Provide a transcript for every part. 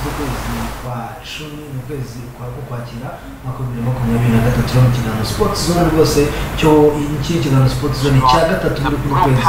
kwezi kwa cumi mu kwezi kwa ukwakira umwaka wa bibiri na makumyabiri na gatatu mu kiganiro sports zone rwose cyo iki ni ikiganiro sports zone cya gatatu muri kuno kwezi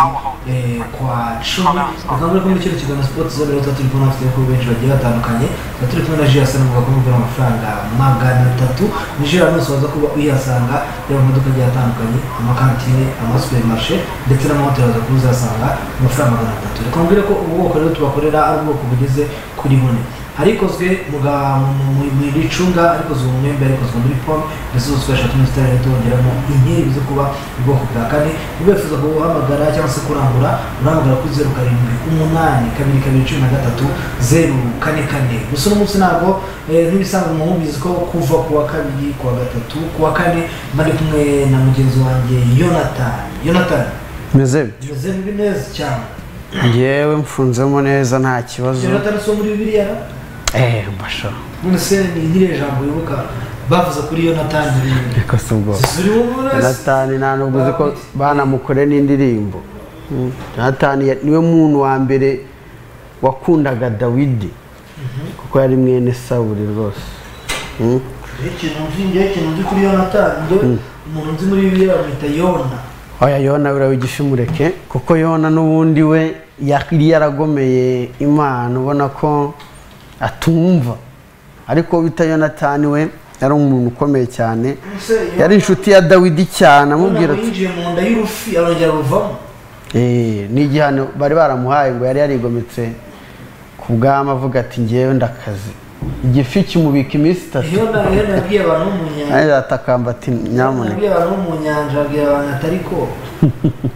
eh, kwa cumi bakangurira ko muri kino kiganiro sports zone rero tuba turi kumwe n'abafite ibikorwa benshi bagiye batandukanye tuba turi kumwe na Jia Sana avuga ko mugura amafaranga magana atatu ni Jia Sana waza kuba uyasanga yaba mu maduka agiye atandukanye amakantine amasupermarishe ndetse n'amahoteli waza kuba uzasanga ku mafaranga magana atatu reka mbwire ko ubu bwoko rero tubakorera ari ubwoko bugeze kuri bune hari ikozwe mu ga- mu- mu- mu ricunga hari ikozwe mu mwembe hari ikozwe muri pome ndetse zose twashaka tuno zitari tubongeramo inkeri zo kuba ubwoko bwa kane niba wifuza guhamagara cyangwa se kurangura urahamagara kuri zeru karindwi umunani kabiri kabiri cumi na gatatu zeru kane kane gusa uno munsi ntabwo eh, nk'ibisanzwe muhumizi ko kuva ku wa kabiri ku wa gatatu ku wa kane bari kumwe na mugenzi wanjye yonatani yonatani meze bite meze neza cyane ngewe mfunzemo neza nta kibazo yonatani si uwo muri bibiliya no? eee mbasha none se ni nyiri jambo wibuka bavuze kuri yonatani ibintu reka si ubwo ziri wumvura natani nta nubwo uzi ko banamukore n'indirimbo Mm. natani ya- niwe muntu wa mbere wakundaga dawidi kuko yari mwene sawuri rwose Mm. ikintu nzi njyewe ikintu nzi kuri yonatani njyewe umuntu nzi muri bibiliya bamwita yona oya yona buriya wigisha umureke kuko yona n'ubundi we yari yaragomeye imana ubona ko atumva ariko bita yonatani we yari umuntu ukomeye cyane Ese Yona- yari inshuti ya dawidi cyane yona amubwira ngo ati yinjiye mu nda y'urufi arongera ruvamo "Eh, ni igihano bari baramuhaye ngo yari yarigometse ku bwami avuga ati ngewe ndakaze igifi kimubika iminsi itatu yona yona yabwiye abantu bo mu nyanja nanjye atakamba ati nyamuneka yabwiye abantu bo mu nyanja abwira abantu atari ko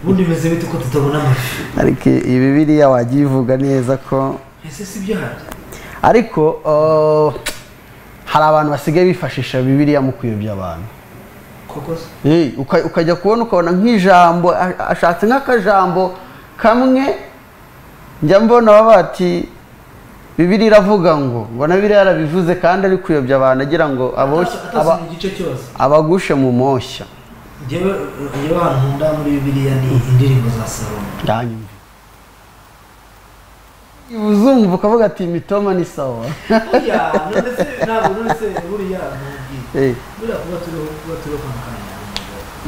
ubundi bimeze bite ko tutabona amafi ariko iyi bibiriya wajya uyivuga neza ko ese si byo harya ariko uh, hari abantu basigaye bifashisha bibiliya mu kuyobya abantu koko se Eh, uka- ukajya kubona ukabona nk'ijambo a- ashatse nk'akajambo kamwe njya mbona baba bati bibiri iravuga ngo ngo na biriya yarabivuze kandi ari kuyobya abantu agira ngo aboshye- aba- atasoma igice cyose abagushe mu moshya njyewe njyewe ahantu nkunda muri bibiliya ni indirimbo za salomo ndanyumva uzumva ukavuga ati mitoma ni sawa buriya none se ntabwo none se buriya ntubwire Eh, buriya kuba turiho kuba turiho kwa muganga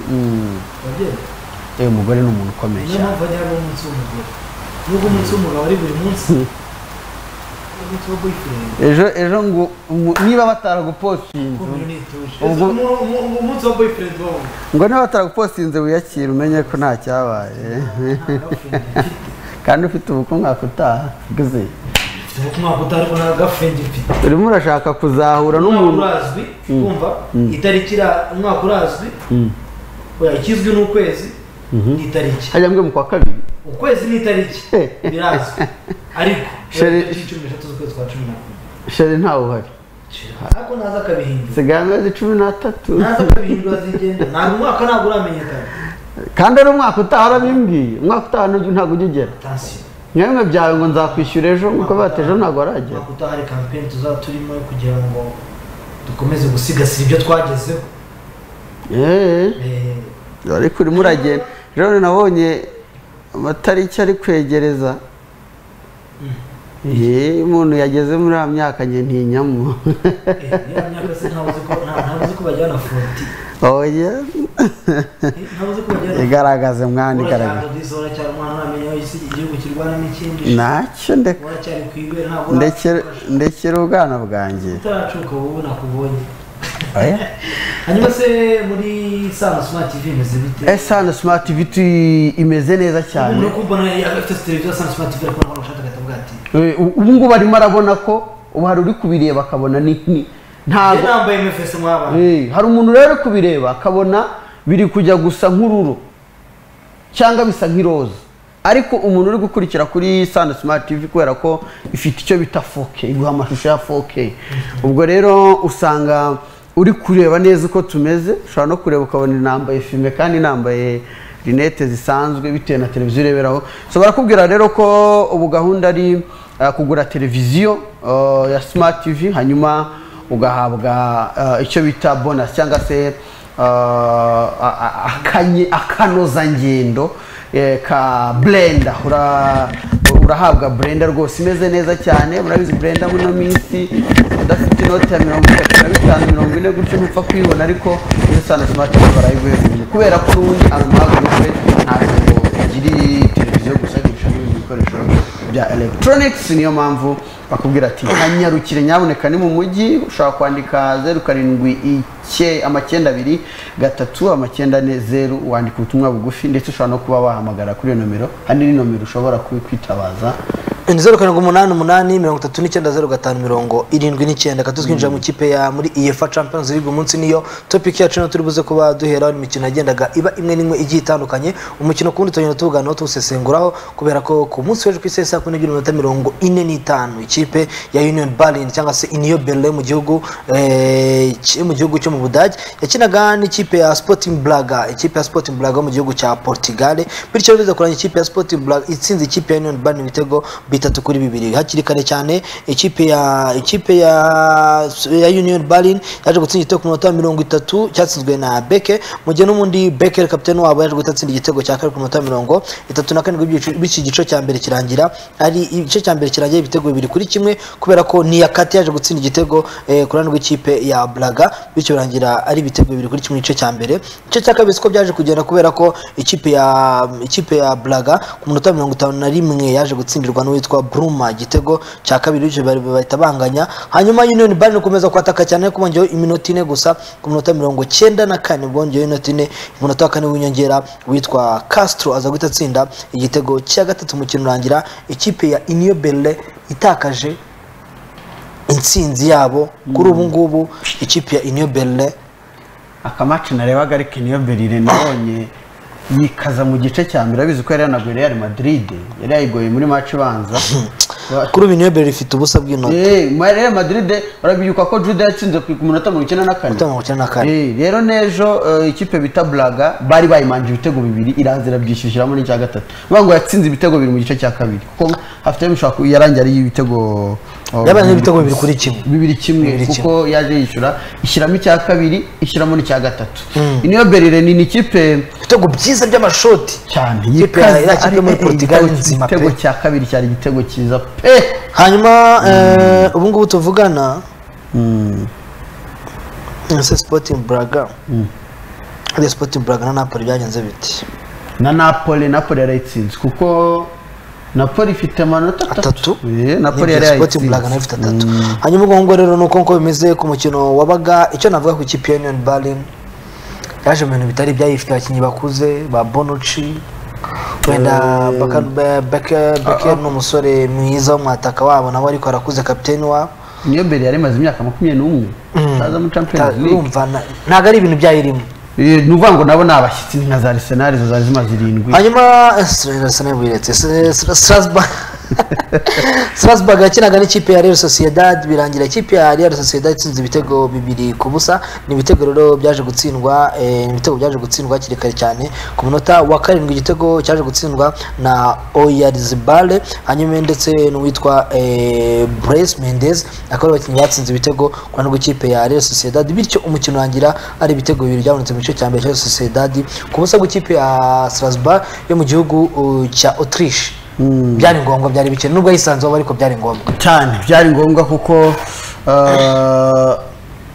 ni umugore mm, wabyemera eh, umugore ni umuntu ukomeye niyo cyane mpamvu hajya habaho umunsi w'umugore nubwo umunsi w'umugabo ari buri munsi umunsi wo boyfriend ejo ejo ngo ngo- niba bataragupostinze kumiro nituje Ubwo- Umu- umu- umu- umunsi wa boyfriend wawe ngo niba bataragupostinze wiyakire umenye ko nta cyabaye nta girlfriend mfite kandi ufite ubukungaku utaha guze mfite ubu kumwaka utaha ariko nta girlfriend mfite urimo urashaka kuzahura umwaka n'umuntu urazwi kumva itariki ira- umwaka urazwi oya ikizwi ni ukwezi ni itariki hajya mbwe mu kwa kabiri ukwezi ni itariki birazwi ariko Sheri- tariki cumi n'eshatu z'ukwezi kwa cumi na kumwe sheri ntawe uhari ariko naza akabihindura sigaye amezi cumi n'atatu naza akabihindura zigenda ntabwo umwaka ntabwo uramenyekana kandi ari umwaka utaha urabimbwiye umwaka utaha ntabwo ntabwo ujya ugera atansiyo mwemwe byawe ngo nzakwishyura ejo nk'uko bati ejo ntabwo aragera umwaka utaha hari kampeni tuzaba turimo yo kugira ngo dukomeze gusigasira ibyo twagezeho eee Eh, ariko urimo uragenda ejo nabonye amatariki ari kwegereza Ehe, umuntu yageze muri ya myaka njye ntinyamo eh, niyo myaka se ntabuze ko nta- ntabuze ko bajyana foroti oya Eh, ntabuze ko bajyana igaragaze mwana igaragaze uracyarodizi uracyari umwana ntamenya aho isi igihugu kirwana n'ikindi ntacyo ndeka uracyari ku ibere ntabwo ndekere ndekere ubwana bwanjye utaracuka wowe nakubonye oya hanyuma se muri sano smart tv imeze bite esana smart viti imeze neza cyane umuntu uri kumva nawe afite televiziyo sano smart tv ariko ntabwo ashaka akavuga ati Eh, ubu ngubu arimo arabona ko ubu hari uri kubireba akabona ni ni- njye ntago nambaye mfs mwabana Eh, hari umuntu rero uri kubireba akabona biri kujya gusa nk'ururo cyangwa bisa nk'iroza ariko umuntu uri gukurikira kuri sanda smart tv kubera ko ifite icyo bita 4K iguha amashusho ya 4K ubwo rero usanga uri kureba neza uko tumeze ushobora no kureba ukabona nambaye filime kandi nambaye rinete zisanzwe bitewe na televiziyo ureberaho nshobora kubwira rero ko ubu gahunda ari uh, kugura televiziyo uh, ya smart tv hanyuma ugahabwa uh, icyo bita bonus cyangwa se uh, a- a- akanye- akanozangendo eh, ka blenda murahabwa burenda rwose imeze neza cyane murabizi burenda muri ino minsi udafite inoti ya mirongo itatu na bitanu mirongo ine gutyo ntupfa kuyibona ariko iyo sana simati barayiguhereje kubera ko n'ubundi amahagurufe ntabwo agiri televiziyo gusa agisha n'ibindi bikoresho bya electronics niyo mpamvu bakubwira ati hanyarukire nyaboneka ni mu mujyi ushobora kwandika zeru karindwi icye amacyenda abiri gatatu amacyenda ne zeru wandika ubutumwa bugufi ndetse ushobora no kuba wahamagara kuri iyo nomero hano ni nomero ushobora ku- kwitabaza ni zeru karindwi umunani umunani mirongo itatu n'icyenda zeru gatanu mirongo irindwi n'icyenda katu twinjira mu kipe ya muri efa champions league umunsi niyo topic yacu niyo turi buze kuba duheraho imikino yagendaga iba imwe n'imwe igiye itandukanye umukino ku wundi tugenda tuwuganiraho tuwusesenguraho kubera ko ku munsi w'ejo ku isi saa kumi n'ebyiri n'iminota mirongo ine n'itanu ikipe ya union berlin cyangwa se iniyo berlin mu gihugu eh, ki- mu gihugu cyo mu budage yakinaga n'ikipe ya sporting braga ikipe ya sporting braga yo mu gihugu cya portugal bityo biza kuranga ikipe ya sporting braga itsinze ikipe ya union berlin ibitego bitatu kuri bibiri hakiri kare cyane ikipe ya ikipe ya, ya union berlin yaje gutsinda igitego ku minota ya mirongo itatu cyatsinzwe na beke mu gihe n'ubundi beke kapitene wabo yaje guhita atsinda igitego cya kare ku minota ya mirongo itatu na karindwi by'igice- b'iki gice cya mbere kirangira ari igice cya mbere kirangira ibitego bibiri kuri kimwe kubera ko niyakate yaje gutsinda igitego eh, ku ruhande rw'ikipe ya braga bityo birangira ari ibitego bibiri kuri kimwe igice cya mbere igice cya kabiri siko byaje kugenda kubera ko ikipe ya ikipe ya braga ku minota mirongo itanu na rimwe yaje gutsindirwa n'uwitwa bruma igitego cya kabiri bityo bari- bahita banganya hanyuma union bari gukomeza kwataka cyane ariko bongeyeho iminota ine gusa ku minota mirongo cyenda na kane bongeyeho inota ine umunota wa kane w'inyongera witwa castro aza guhita atsinda igitego cya gatatu umukino urangira ikipe ya iniyo berlin itakaje intsinzi yabo kuri ubu ngubu ikipe ya iniyo berlin akamaci narebaga ariko niyo berire nabonye yikaza mu gice cya mbere urabizi ko yari yanaguye real madrid yari yayigoye muri maci ibanza kuri ubu iniyo berlin ifite ubusa bw'inota Eh, ma- real madrid urabyuka ko jude yatsinze ku minota mirongo icyenda na kane Minota mirongo icyenda na kane. Eh, rero n'ejo eh, ikipe bita braga bari bayimanje ibitego bibiri iraza irabyishyushyiramo n'icya gatatu bivuga ngo yatsinze ibitego bibiri mu gice cya kabiri kuko hafite bishobora kuba yarangiye ari ibitego oh, Yabaye n'ibitego bibiri kuri kimwe. bibiri kimwe Bibiri kimwe. kuko yaje yishyura ishyiramo icya kabiri ishyiramo n'icya gatatu iniyo berire ni ni ikipe ibitego byiza by'amashoti cyane Ikipe ya- ya kipe muri eh, eh, Portugal igitego- nzima pe. igitego cya kabiri cyari igitego cyiza pe hanyuma eh, ubu ngubu tuvugana ese sporting braga iriya sporting braga na napoli byagenze biti na napoli napoli yarayitsinze kuko napoli ifite amanota atatu atatu Eh, napoli Nibyo, yari Sporting Braga nayo yayitsinze ifite atatu hanyuma ubwo ngubu rero nuko nkuko bimeze ku mukino wabaga icyo navuga ku ikipe ya union berlin yaje mu bintu bitari ibyayo ifite abakinnyi bakuze ba bonuci wenda Baka- Be- Beke- beker ni umusore mwiza w'umwataka wabo nawe ariko arakuze kapiteni wabo niyo mbere yari imaze imyaka makumyabiri n'umwe aza muri champions league urumva na- ntabwo ari ibintu byayirimo Eh, ni ukuvuga ngo nabo ni abashyitsi ni nka za arsenal izo zari zimaze irindwi hanyuma eh, Stra- Arsenal wiretse Stra- Stra- Strasbourg Strasbourg yakinaga n'ikipe ya Real Sociedad birangira ikipe ya Real Sociedad itsinze ibitego bibiri ku busa ni ibitego rero byaje gutsindwa eh, ni ibitego byaje gutsindwa hakiri kare cyane ku munota wa karindwi igitego cyaje gutsindwa na Oyarzabal hanyuma ndetse n'uwitwa eh, Bryce Mendes akaba ari abakinnyi batsinze ibitego ku ruhande rw'ikipe ya Real Sociedad bityo umukino urangira ari ibitego bibiri byabonetse mu gice cya mbere cya Real Sociedad ku busa bw'ikipe ya Strasbourg yo mu gihugu uh, cya Autriche byari ngombwa byari bikene nubwo yisanzeho ariko byari ngombwa cyane byari ngombwa kuko eh,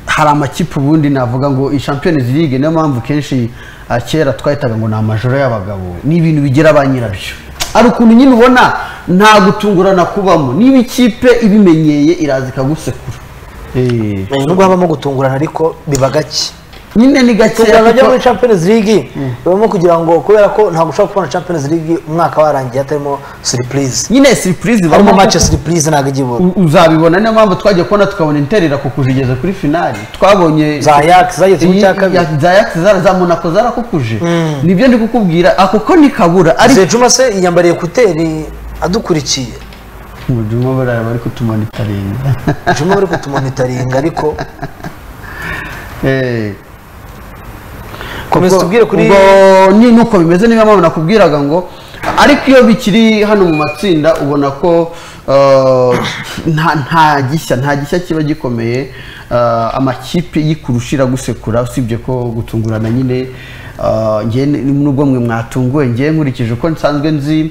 hari amakipe ubundi navuga ngo iyi champions league niyo mpamvu kenshi ah, kera twahitaga ngo ni amajoro y'abagabo ni ibintu bigira ba nyirabyo hari ukuntu nyine ubona nta gutungurana kubamo niba ikipe ibimenyeye iraza ikagusekura Eh, Eh, nubwo habamo gutungurana ariko biba gake nyine ni gakeya gutungurana byo muri kuko- champions league bibamo kugira ngo kubera ko ntabwo ushobora kubona champions league umwaka warangiye hatarimo surprise nyine surprise harimo ibamo match ya kuko- surprise ntabwo ijya ibura u- uzabibona niyo mpamvu twagiye kubona tukabona inter irakukuje igeze kuri finali twabonye za Ajax zageze mu cya kabiri. Ya- za Ajax zara za Monaco zarakukuje nibyo ndi kukubwira ako ko nikabura ariko Zejuma se yiyambariye kuteri adukurikiye mujuma barara bari kutumonitaringa Juma bari kutumonitaringa ariko Eh, komeza ubwo- tubwire kuri ubwo ni nuko bimeze niyo mpamvu nakubwiraga ngo ariko iyo bikiri hano mu matsinda ubona ko eh, nta nta gishya nta gishya kiba gikomeye eh, amakipe yikurushira gusekura usibye ko gutungurana nyine eh, njye ni- nubwo mwe mwatunguwe njye nkurikije uko nsanzwe nzi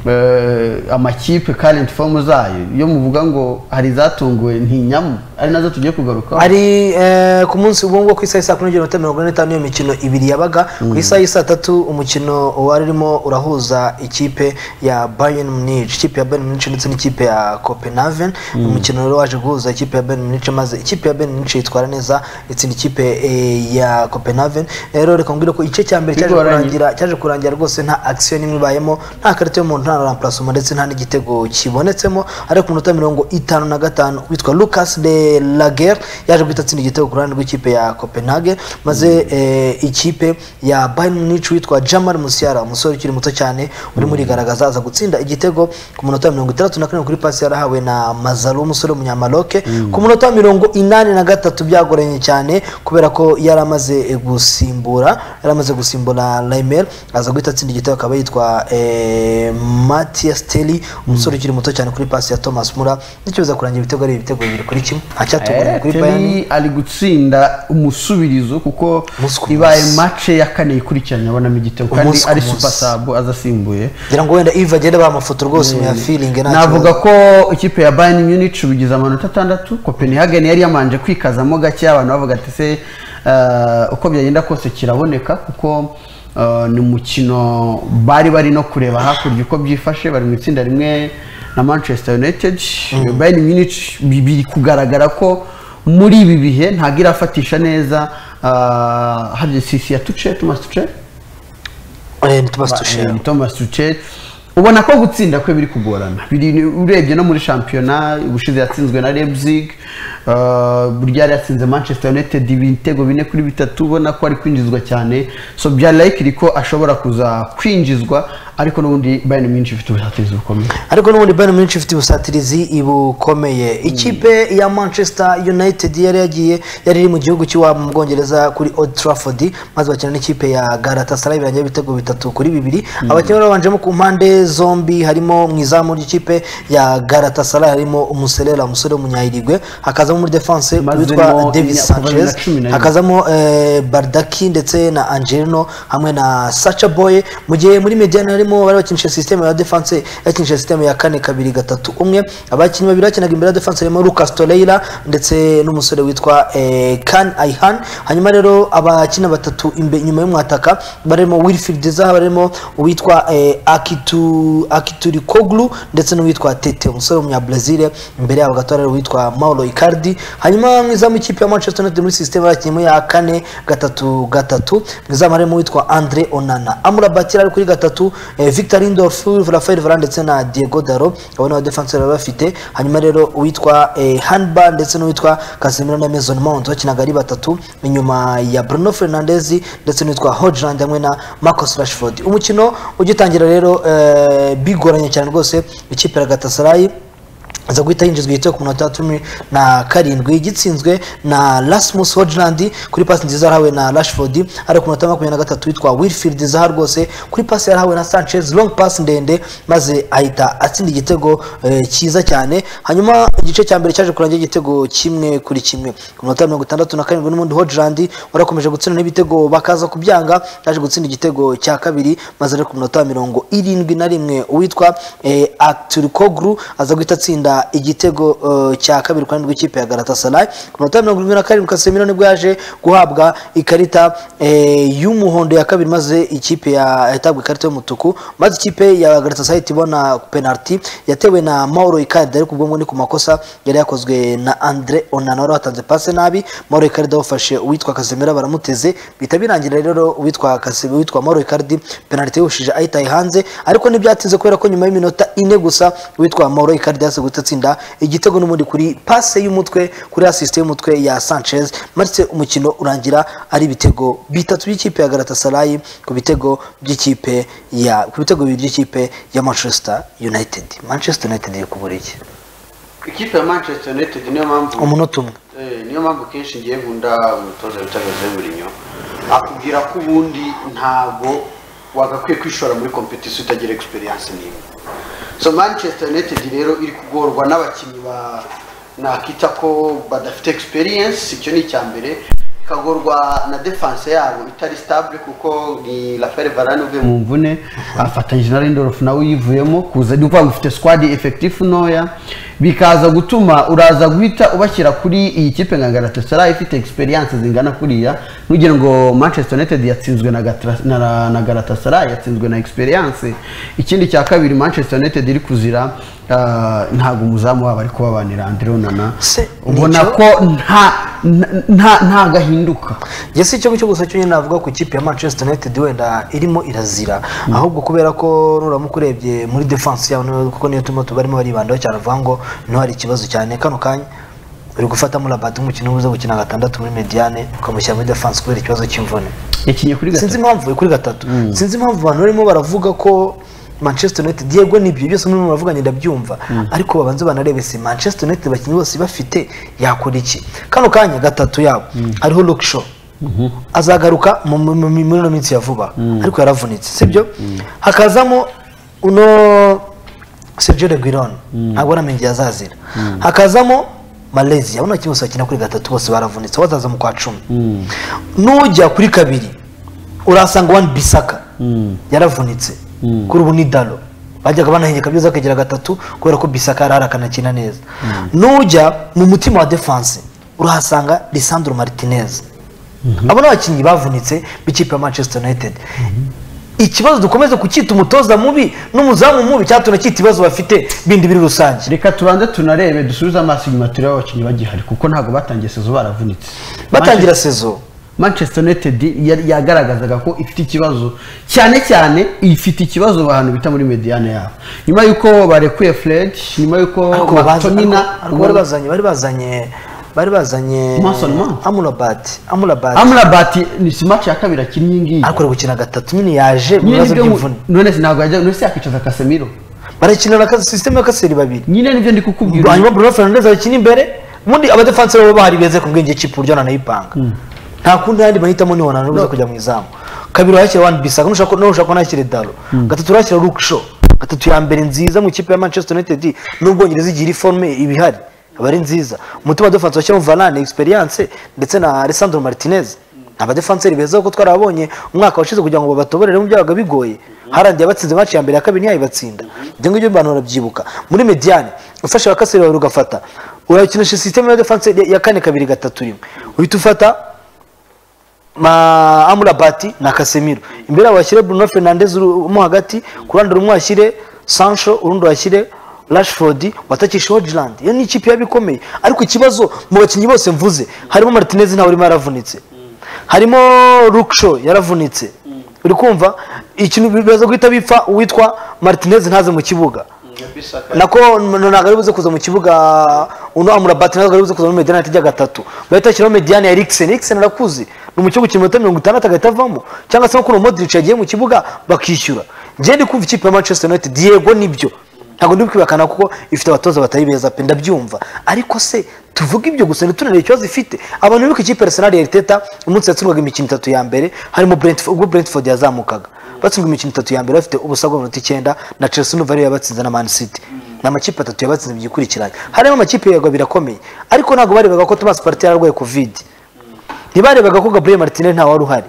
eh, amakipe karenti fomu zayo iyo muvuga ngo hari izatunguwe ntinyamo ari nazo tugiye kugarukaho ari eh, ku munsi ubu ngubu ku isaha y'isa kumi n'ebyiri n'iminota mirongo ine n'itanu iyo mikino ibiri yabaga ku isaha y'isa tatu umukino wari urimo urahuza ikipe ya bayern munich ikipe ya bayern munich ndetse n'ikipe ya copenhagen umukino rero waje guhuza ikipe ya bayern munich maze ikipe ya bayern munich yitwara neza itsinda ikipe eh, ya copenhagen rero reka mbwire ko igice cya mbere cyaje Bigoranye. kurangira cyaje kurangira rwose nta action n'imwe ibayemo nta karita y'umuntu nta na remplacement ndetse nta n'igitego kibonetsemo ariko ku minota mirongo itanu na gatanu witwa Lucas de Lager yaje guhita atsinda igitego ku ruhande rw'ikipe ya Copenhagen maze eh, ikipe ya Bayern Munich witwa Jamal Musiala umusore ukiri muto cyane urimo urigaragaza aza gutsinda igitego ku minota mirongo itandatu na kane kuri pasi yarahawe na Mazaro umusore w'umunyamaloke ku minota mirongo inani na gatatu byagoranye cyane kubera ko yari amaze eh, gusimbura yari amaze gusimbura Reimer aza guhita atsinda igitego akaba yitwa eh, Matthias Telly umusore ukiri muto cyane kuri pasi ya Thomas Muller n'ikibazo kurangira ibitego ari ibitego bibiri kuri kimwe acyatunguranye Eh, kuri Terry Bayern ari gutsinda umusubirizo kuko Umunsi ku ibaye munsi. mace ya kane ikurikiranye abonamo igitego kandi Umunsi ku ari munsi. super sub azasimbuye ngira ngo wenda Yves agenda ba amafoto rwose mu ya feeling nta navuga ko ikipe ya bayern munich ubigize amanota atandatu copenhagen yari yamanje kwikazamo gake abantu bavuga ati se eh, uko byagenda kose kiraboneka kuko eh, ni umukino bari bari no kureba hakurya uko byifashe bari mu itsinda rimwe na manchester united bayern munich bi- biri kugaragara ko muri ibi bihe ntabwo irafatisha neza eh, harya sisi ya tuce tumas tuce kibazo eh, tubasi Eh, dushima Thomas Tuchel ubona ko gutsinda kwe biri kugorana biri urebye no muri shampiyona ubushize yatsinzwe na Leipzig eh, burya yari yatsinze Manchester United ibitego bine kuri bitatu ubona ko ari kwinjizwa cyane so byari likely ko ashobora kuza kwinjizwa ariko n'ubundi Bayern Munich ifite ubusatirizi bukomeye ariko n'ubundi Bayern Munich ifite ubusatirizi bukomeye ikipe ya Manchester United yari yagiye yari iri mu gihugu cy'iwabo mu Bwongereza kuri Old Trafford maze bakina n'ikipe ya Galatasaray birangira ibitego bitatu kuri bibiri abakinnyi bari babanjemo ku mpande zombi harimo mu izamu ry'ikipe ya Galatasaray harimo umuserera umusore w'umunyayirigwe hakazamo muri defense Maze witwa mo Davis imyaka- kuva bibiri na Sanchez cumi na rimwe. hakazamo hazamo eh, Bardaki ndetse na Angelino hamwe na Sacha Boy mu gihe muri Mediana harimo bari bakinisha system ya defense yakinisha system ya kane kabiri gatatu umwe abakinnyi babiri bakinaga imbere ya defense harimo Lucas Torreira ndetse n'umusore witwa eh, Kan Aihan hanyuma rero abakina batatu imbe, nyuma y'umwataka barimo Wilfried Zaha barimo uwitwa eh, Akitu Akituri Koglu ndetse n'uwitwa Tete umusore w'umunya Brazil imbere yabo gato hari uwitwa Mauro Icardi hanyuma mu izamu ikipe ya Manchester United muri system yakinyemo ya kane gatatu gatatu mu izamu harimo uwitwa Andre Onana Amura Batira ari kuri gatatu eh, Victor Lindelof Rafael Varane ndetse na Diego Dalot abo ni abadefenseri bari bafite hanyuma rero uwitwa eh, Hanba ndetse n'uwitwa Casemiro na Mason Mount bakinaga ari batatu inyuma ya Bruno Fernandes ndetse n'uwitwa Hojland hamwe na Marcus Rashford umukino ugitangira rero eh, bigoranye cyane rwose ikipe ya Galatasaray aza guhita yinjizwa igitego ku minota ya cumi na karindwi gitsinzwe na Rasmus Hojland kuri pasi nziza yarahawe na Rashford ari ku minota ya makumyabiri na gatatu witwa Wilfried Zaha rwose kuri pasi yarahawe na Sanchez long pass ndende maze ahita atsinda igitego eh, cyiza cyane hanyuma igice cya mbere cyaje kurangira igitego kimwe kuri kimwe ku minota ya mirongo itandatu na karindwi n'ubundi Hojland warakomeje gutsinda n'ibitego bakaza kubyanga yaje gutsinda igitego cya kabiri maze ari ku minota ya mirongo irindwi na rimwe uwitwa eh, Aturkoglu aza guhita atsinda igitego eh, cya kabiri kandi rw'ikipe ya Galatasaray ku minota ya mirongo irindwi na karindwi Casemiro nibwo yaje guhabwa ikarita eh, y'umuhondo ya kabiri maze ikipe ya yatabwa ikarita y'umutuku maze ikipe ya Galatasaray ihita ibona penalty yatewe na Mauro Icardi ariko ubwo ngo ni ku makosa yari yakozwe na Andre Onana wari watanze pase nabi Mauro Icardi awufashe uwitwa Casemiro baramuteze bihita birangira rero uwitwa Casemiro witwa Mauro Icardi penalty yawushije ayitaye hanze ariko ntibyatinze kubera ko nyuma y'iminota ine gusa witwa Mauro Icardi yase guhita atsinda igitego n'ubundi kuri pase y'umutwe kuri assist y'umutwe ya Sanchez maze umukino urangira ari ibitego bitatu by'ikipe ya Galatasaray ku bitego by'ikipe ya ku bitego bibiri by'ikipe ya Manchester United Manchester United iri kubura iki ikipe ya manchester united niyo mpamvu umunota umwe Eh, niyo mpamvu kenshi ngiye nkunda umutoza bita Jose Mourinho akubwira ko ubundi ntabwo wagakwiye kwishora muri kompetisiyo utagira experience n'imwe so manchester united rero iri kugorwa n'abakinnyi ba nakita ko badafite experience icyo ni icya mbere ikagorwa na defanse yabo itari sitabule kuko ni rafael varane uvuye mu mvune afatanyije na rindorofu nawe uyivuyemo kuza ni ukuvuga ngo ufite sikwadi efekitifu ntoya bikaza gutuma uraza guhita ubashyira kuri iyi kipe nka garatasarayi ifite egisperiyanse zingana kuriya ntugire ngo manchester united yatsinzwe na Gatra- na Ra- na garatasarayi yatsinzwe na egisperiyanse ikindi cya kabiri manchester united iri kuzira ah, ntabwo umuzamu wabo ari kubabanira andre onana Se, ubona nicyo- ko nta nta- nta nta gahinduka njye si icyo ngicyo gusa cyo nyine navuga ku ikipe ya manchester united wenda irimo irazira ahubwo kubera ko nuramuka urebye muri defense yabo niyo- kuko niyo turimo tubarimo baribandaho cyane avuga ngo niho hari ikibazo cyane kano kanya uri gufatamo rabati umukinnyi ubuze gukina gatandatu muri mediane ukamushyira muri defense kubera ikibazo cy'imvune yakinnye kuri gatatu sinzi impamvu kuri gatatu sinzi impamvu abantu barimo baravuga ko manchester united yego nibyo byose murimo baravuganye ndabyumva ariko babanze banarebe si manchester united abakinnyi bose bafite yakora iki kano kanya gatatu yabo hariho lokisho azagaruka mu- mu- mu- muri ino minsi ya vuba ariko yaravunitse sibyo hakazamo uno Sergio Reguilon ntabwo aramenye yazazira hakazamo Malaysia abona kimwe bakina kuri gatatu bose baravunitse wazaza mu kwa cumi nujya kuri kabiri urasanga wani bisaka yaravunitse kuri ubu ni dalo bajyaga banahengeka byiza akagira gatatu kubera ko bisaka yarara akanakina neza nujya mu mutima wa defanse urahasanga lisandro martinez abo ni abakinnyi bavunitse b'ikipe ya manchester united ikibazo dukomeze kucyita umutoza mubi n'umuzamu mubi cyatuma cyita ibibazo bafite bindi biri rusange reka tubanze tunarebe dusubize amaso inyuma turebe abakinnyi bagihari kuko ntabwo batangiye sezo baravunitse batangira sezo manchester united yari- yagaragazaga ko ifite ikibazo cyane cyane ifite ikibazo mu bantu bita muri mediyane yabo nyuma y'uko barekuye fred nyuma y'uko ariko matomina baza- ariko bari bazanye bari bazanye bari bazanye Mason Mount. amurabati amurabati amurabati ni si match ya kabiri akinnye iyi ngiyi ariko ari gukina gatatu nyine yaje mu nyine bibazo nibyo ngo- by'imvune none se ntabwo yajya none se yakicaza kasemiro barakinira ka- sisiteme y'akaseri babiri nyine nibyo ndi kukubwira hanyuma bruno fernandez abakina imbere ubundi abadefanse baba bahari beze ku bwenge kipe uburyo nanayipanga nta kundi yandi mahitamo ni wanana ubuze kujya mu izamu kabiri urahashyira wani bisaka nushaka no ushaka unahashyira dalo gatatu urahashyira luke shaw gatatu ya mbere nziza mu ikipe ya manchester united n'ubwongereza igira iforme ibihari aba ari nziza umutima defanse washyiramo varane experience ndetse na alessandro martinez abadefanseri beza kuko twarabonye umwaka washize kugira ngo babatoborere mu byabaga bigoye harandi yabatsinze match ya mbere ya kabiri ntiyayibatsinda ibyo ngibyo abantu barabyibuka muri mediane ufashe abakaseri babiri ugafata urakinisha sisiteme ya defanse ya kane kabiri gatatu rimwe uhita ufata ma amurabati na kasemiro imbere yabo bashyire bruno fernandez uru- mo hagati ku ruhande rumwe washyire sancho urundi washyire rashford watakishe hodgeland iyo ni ikipe yaba ikomeye ariko ikibazo mu bakinnyi bose mvuze harimo martinez ntawe urimo yaravunitse harimo ruksho yaravunitse uri kumva ikintu bibaza guhita bipfa uwitwa martinez ntaze mu kibuga nako ntabwo ari buze kuza mu kibuga uno amurabati ntabwo ari buze kuza muri mediyane atajya gatatu bahita bashyiraho mediyane ya erikiseni erikiseni arakuze ni umukinnyi wo gukina iminota mirongo itandatu agahita avamo cyangwa se nko kuno modirici yagiye mu kibuga bakishyura njye ndi kumva ikipe ya manchester united yego nibyo ntabwo ndi kwibakana kuko ifite abatoza batari beza pe ndabyumva ariko se tuvuge ibyo gusa ntitunarebe ikibazo ifite abantu bibuka ikipe ya arsenal ya teta umunsi yatsinwaga imikino itatu ya mbere harimo Brentford- ubwo brentford yazamukaga batsinzwe imikino itatu ya mbere bafite ubusa bwa minota icyenda na chelsea n'uva ariyo yabatsinze na man city ni amakipe atatu yabatsinze byikurikiranye harimo amakipe yego birakomeye ariko ntabwo barebaga ko thomas partey yararwaye covid ntibarebaga ko gabriel martinez ntawe wari uhari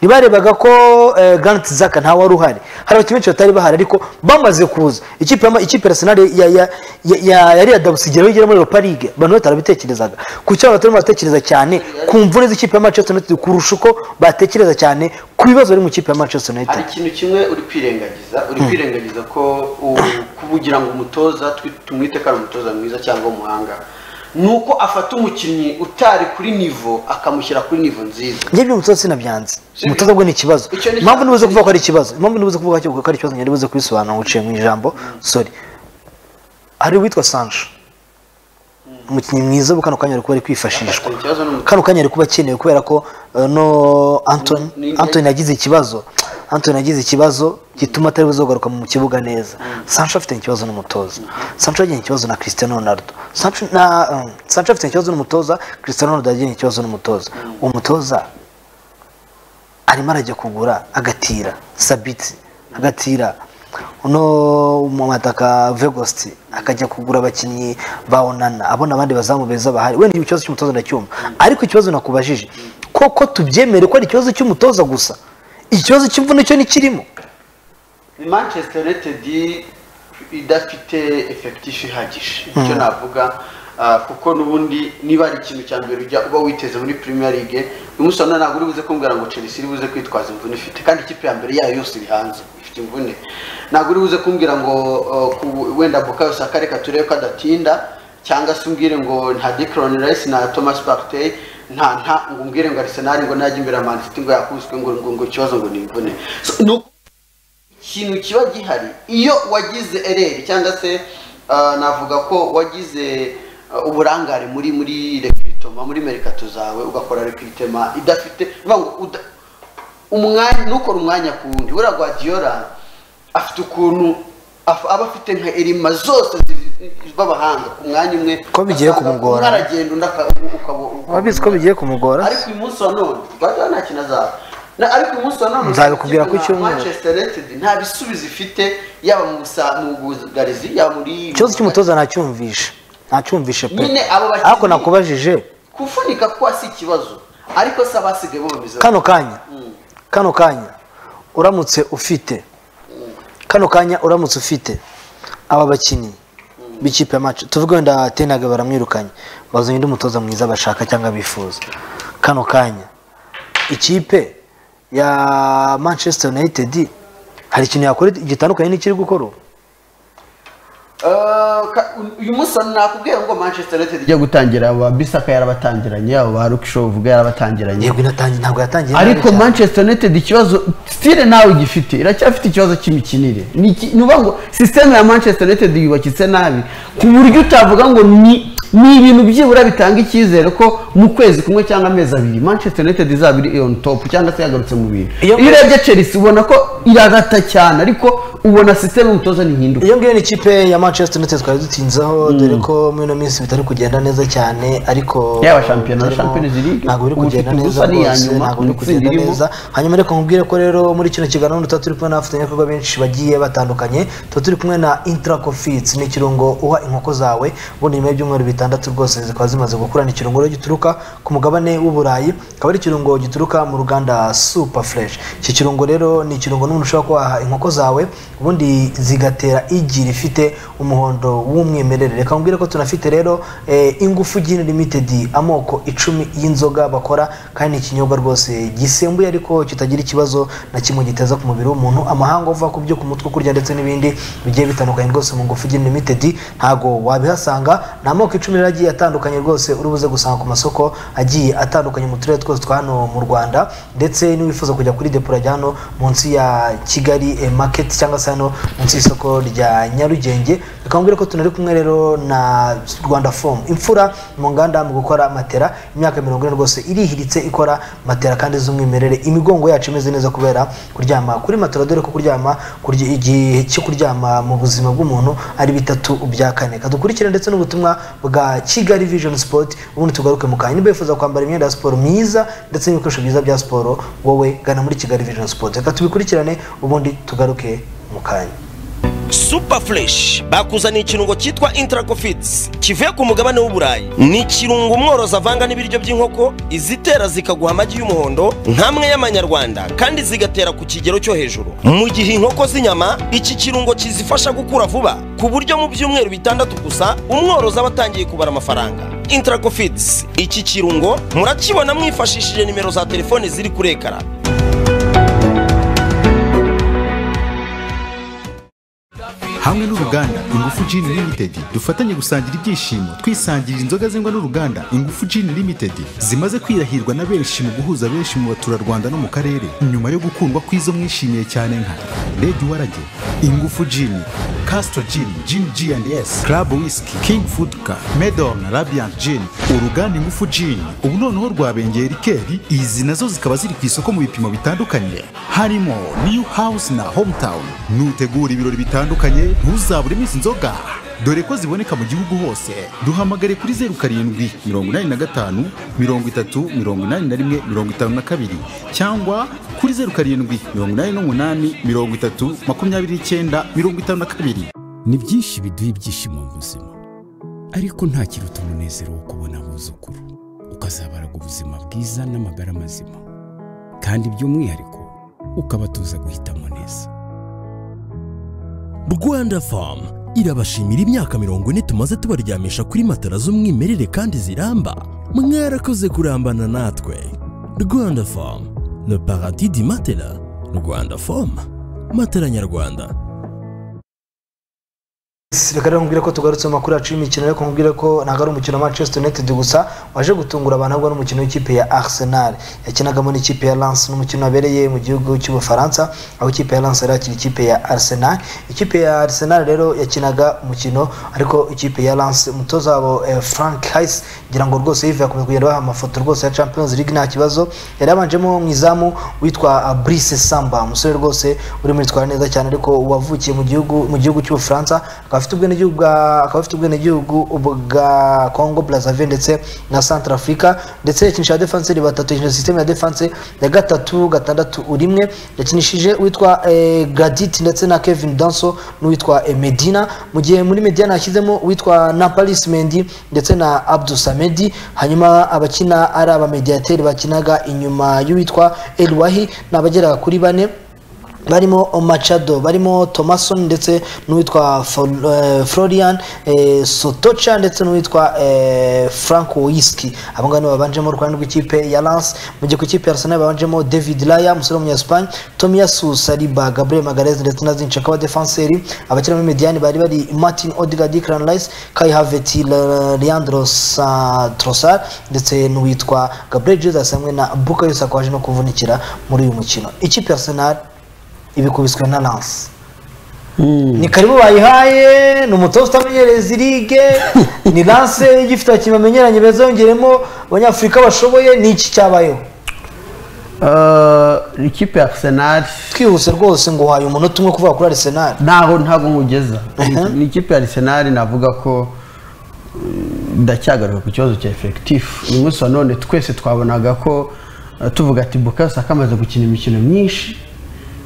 ntibarebaga ko eh, grant zaka ntawe wari uhari hari abakinnyi benshi batari bahari ariko bamaze kuza ikipe ya- ikipe ya arsenal ya ya ya ya- yari ya dabusigira aho igera muri europa league abantu batarabitekerezaga ku cyo abantu batarimo baratekereza cyane ku mvune z'ikipe ya manchester united kurusha uko batekereza cyane ku bibazo biri mu ikipe ya manchester united hari ikintu kimwe uri kwirengagiza uri kwirengagiza ko u- kubugira ngo umutoza twi- tumwite ko ari umutoza mwiza cyangwa umuhanga ni uko afata umukinnyi utari kuri nivo akamushyira kuri nivo nziza njye by'umutoza sinabyanze Sibyo. umutoza bwo ni ikibazo Icyo ni impamvu ikibazo. nibuze kuvuga ko ari ikibazo impamvu nibuze kuvuga ko ari ikibazo njye nibuze kubisobanura uciye mu ijambo sorry hari uwitwa sancho umukinnyi mwiza ubu kano kanya ari kuba ari kwifashishwa Afitanye ikibazo n'umutoza. kano kanya ari kuba akenewe kubera ko eh, no antoni Ni- ni- antoni yagize ikibazo antoni yagize ikibazo gituma atari buze kugaruka mu kibuga neza sancho afite ikibazo n'umutoza sancho yagiranye ikibazo na cristiano ronaldo sancho na um, sancho afite ikibazo n'umutoza cristiano ronaldo yagiranye ikibazo n'umutoza umutoza arimo arajya kugura agatira sabiti agatira uno mu mataka vegosti akajya kugura abakinnyi ba onana abona abandi bazamu beza bahari wenda ikibazo cy'umutoza ndacyumva ariko ikibazo nakubajije koko tubyemere ko ari ikibazo cy'umutoza gusa ikibazo cy'imvune cyo ntikirimo manchester united idafite efekitifu ihagije icyo navuga ah, kuko n'ubundi niba ari ikintu cya mbere ujya uba witeze muri premier league umunsi wa none ntabwo uri buze kumbwira ngo chelsea iri buze kwitwaza imvune ifite kandi ikipe ya mbere yayo yose iri hanze ifite imvune ntabwo uri buze kumbwira ngo ah, ku- wenda bukayo saka reka turebe ko adatinda cyangwa se umbwire ngo nta Declan Rice na Thomas Partey nta nta ngo umbwire ngo Arsenal ngo najya imbere ya Man City ngo yakubiswe ngo ngo ngo ikibazo ngo ni imvune So, ni uko ikintu kiba gihari iyo wagize ereri cyangwa se ah, navuga ko wagize ah, uburangare muri muri rekwitoma muri merikato zawe ugakora rekwitema idafite bivuga ngo uda- umwanya ntukore umwanya ku wundi buriya guardiola afite ukuntu af- aba afite nka erima zose zi- z'abahanga ku mwanya umwe Ko bigiye Asanga kumugora. umwe aragenda undi aka- ukaba ukaba- wabizi ko bigiye kumugora ariko uyu munsi wa none guardiola nta kintu azaba Na- ariko uyu munsi wa none Nzabikubwira ku nka cyumweru. manchester united nta bisubizo ifite yaba mu busa- mu bugarizi yaba muri ikibazo cy'umutoza ntacyumvishe ntacyumvishe pe nyine abo bakinnyi- ariko nakubajije kuvunika kuba si ikibazo ariko se abasigaye bo bameze kano kanya kano kanya uramutse ufite kano kanya uramutse ufite aba bakinnyi b'ikipe ya maci tuvuge wenda tenaga baramwirukanye bazanye undi mutoza mwiza bashaka cyangwa bifuza kano kanya ikipe ya manchester united hari ikintu yakora gitandukanye n'ikiri gukora ubu Eh, ka- uyu munsi wa none nakubwiye ngo manchester united ijya gutangira ba bisaka yarabatangiranye abo ba rukisho uvuga yarabatangiranye yego inatangiye ntabwo yatangiye nabi ariko cyane. manchester united ikibazo stile nawe igifite iracyafite ikibazo cy'imikinire Ni iki- ni ukuvuga ngo sisiteme ya manchester united yubakitse nabi ku buryo utavuga ngo ni ni ibintu byibura bitanga icyizere ko mu kwezi kumwe cyangwa amezi abiri manchester united izaba iri on top cyangwa se yagarutse mu bintu iyo Iyo- urebye chelsea ubona ko irarata cyane ariko ubona sisiteme y'umutoza ntihinduka iyo ngiyo ni ikipe ya manchester united twari dutinzeho dore ko muri ino minsi bitari kugenda neza cyane ariko Yaba shampiyona, turimo- Champions League, ntabwo biri ubu kugenda ifite neza ubusa n'iya rwose nyuma, ntabwo biri mu itsinda kugenda irimo. neza hanyuma reka nkubwire ko rero muri kino kiganiro tuba turi kumwe n'abafatanyabikorwa benshi bagiye batandukanye tuba turi kumwe na intra Confits. ni ikirungo uha inkoko zawe ubundi nyuma y'ibyumweru bitandatu rwose zikaba zimaze gukura ni ikirungo rero gituruka ku mugabane w'uburayi akaba ari ikirungo gituruka mu ruganda super fresh iki kirungo rero ni ikirungo n'umuntu ushobora kuhaha inkoko zawe ubundi zigatera igi rifite umuhondo w'umwimerere reka nkubwire ko tunafite rero eh, ingufu gin limited amoko icumi y'inzoga bakora kandi ni ikinyobwa rwose gisembuye ariko kitagira ikibazo na kimwe giteza ku mubiri w'umuntu amahanga uva ku byo ku mutwe kurya ndetse n'ibindi bigiye bitandukanye rwose mu ngufu gin limited ntago wabihasanga ni amoko icumi rero agiye atandukanye rwose uri buze gusanga ku masoko agiye atandukanye mu turere twose twa hano mu rwanda ndetse niwifuza kujya kuri depo rya hano munsi ya kigali eh, market cyangwa se hano munsi y'isoko rya nyarugenge reka nkubwire ko tunari kumwe rero na rwanda foam imfura mu nganda mu gukora matera imyaka mirongo ine rwose irihiritse ikora matera kandi z'umwimerere imigongo yacu imeze neza kubera kuryama kuri matera dore ko kuryama kurya- igihe cyo kuryama mu buzima bw'umuntu ari bitatu bya kane kadukurikire ndetse n'ubutumwa bwa kigali vision sport ubundi tugaruke mu kanya niba wifuza kwambara imyenda ya siporo myiza ndetse n'ibikoresho byiza bya siporo wowe gana muri kigali vision sport reka tubikurikirane ubundi tugaruke mu kanya super fresh bakuzaniye ikirungo cyitwa intracofits kivuye ku mugabane w'uburayi ni ikirungo umworozi avanga n'ibiryo by'inkoko izitera zikaguha amagi y'umuhondo nk'amwe y'amanyarwanda kandi zigatera ku kigero cyo hejuru mu gihe inkoko z'inyama iki kirungo kizifasha gukura vuba ku buryo mu byumweru bitandatu gusa umworozi aba atangiye kubara amafaranga intracofits iki kirungo murakibona mwifashishije nimero za telefone ziri kuri ekara hamwe n'uruganda ingufu gin limited dufatanye gusangira ibyishimo twisangirira inzoga zengwa n'uruganda ingufu gin limited zimaze kwirahirwa na benshi mu guhuza benshi mu baturarwanda no mu karere nyuma yo gukundwa kw'izo mwishimiye cyane nka red warage ingufu gin castro gin gin g and s club whisky king food car medon rabiant gin uruganda ingufu gin ubu noneho rwabengeye rikeri izi nazo zikaba ziri ku isoko mu bipimo bitandukanye harimo new house na hometown nutegura ibirori bitandukanye ntuzaburemo izi nzoga dore ko ziboneka mu gihugu hose duhamagare kuri zeru karindwi mirongo inani na gatanu mirongo itatu mirongo inani na rimwe mirongo itanu na kabiri cyangwa kuri zeru karindwi mirongo inani n'umunani mirongo itatu makumyabiri n'icyenda mirongo itanu na kabiri ni byinshi biduha ibyishimo mu buzima ariko nta kiruta umunezero wo kubona abuzukuru ukazabaranga ubuzima bwiza n'amagara mazima kandi by'umwihariko ukabatoza guhitamo neza rwanda famu irabashimira imyaka mirongo ine tumaze tubaryamisha kuri matara z'umwimerere kandi ziramba mwarakoze kurambana natwe rwanda famu le paradis di matela rwanda famu matela nyarwanda reka rero nkubwire ko tugarutse mu makuru yacu y'imikino ariko nkubwire ko ntabwo ari umukino wa manchester united gusa waje gutungura abantu ahubwo n'umukino w'ikipe ya arsenal yakinagamo n'ikipe ya lance n'umukino wabereye mu gihugu cy'ubufaransa aho ikipe ya lance yari yakira ikipe ya arsenal ikipe ya arsenal rero yakinaga umukino ariko ikipe ya lance umutoza wabo eh, frank hayes ngira ngo rwose yive yakomeje kugenda baha amafoto rwose ya champions league nta kibazo yari yabanjemo mu izamu witwa ah, brice samba umusore rwose urimo yitwara neza cyane ariko wavukiye mu gihugu mu gihugu cy'ubufaransa akaba afite ubwenegihugu bwa- akaba afite ubwenegihugu bwa congo brazzaville ndetse na centre africa ndetse yakinishije defenseri batatu yakinishije sisiteme ya defense ya gatatu gatandatu urimwe yakinishije uwitwa eh, gradit ndetse na kevin danso n'uwitwa eh, medina mu gihe muri medina yashyizemo uwitwa na paris mendi ndetse na abdu samedi hanyuma abakina ari abamediateri bakinaga inyuma y'uwitwa elwahi ni abagera kuri bane barimo Machado barimo Thomason ndetse n'uwitwa Fol- eh, Florian eh, Sotocha ndetse n'uwitwa eh, Frank Wiski abo ngabo nibo babanjemo uruhande rw'ikipe ya Lens mu gihe ku ikipe ya Arsenal babanjemo David Raya umusore w'umunyaspagne Tomiyasu Saliba Gabriel Magalhaes ndetse na Zinchenko abadefanseri abakina muri Mediani bari bari Martin Odegaard Declan Rice Kai Havertz Le- Leandro Sa- Trossard ndetse n'uwitwa Gabriel Jesus hamwe na Bukayo Saka waje no kuvunikira muri uyu mukino ikipe ya Arsenal ibikubiswe na lance ni karibu bayihaye ni umutoza utamenyereye izi ligue ni lance igifite abakinnyi bamenyeranye beza yongeremo abanyafurika bashoboye ni iki cyabayeho Eh, ikipe ya arsenal twihuse rwose ngo uhaye umunota umwe kuvuga kuri arsenal ntaho ntago nkugeza ni ikipe ya arsenal navuga ko eh, ndacyagaruka ku kibazo cya efekitifu uyu munsi wa none twese twabonaga ko eh, tuvuga ati bukayo saka amaze gukina imikino myinshi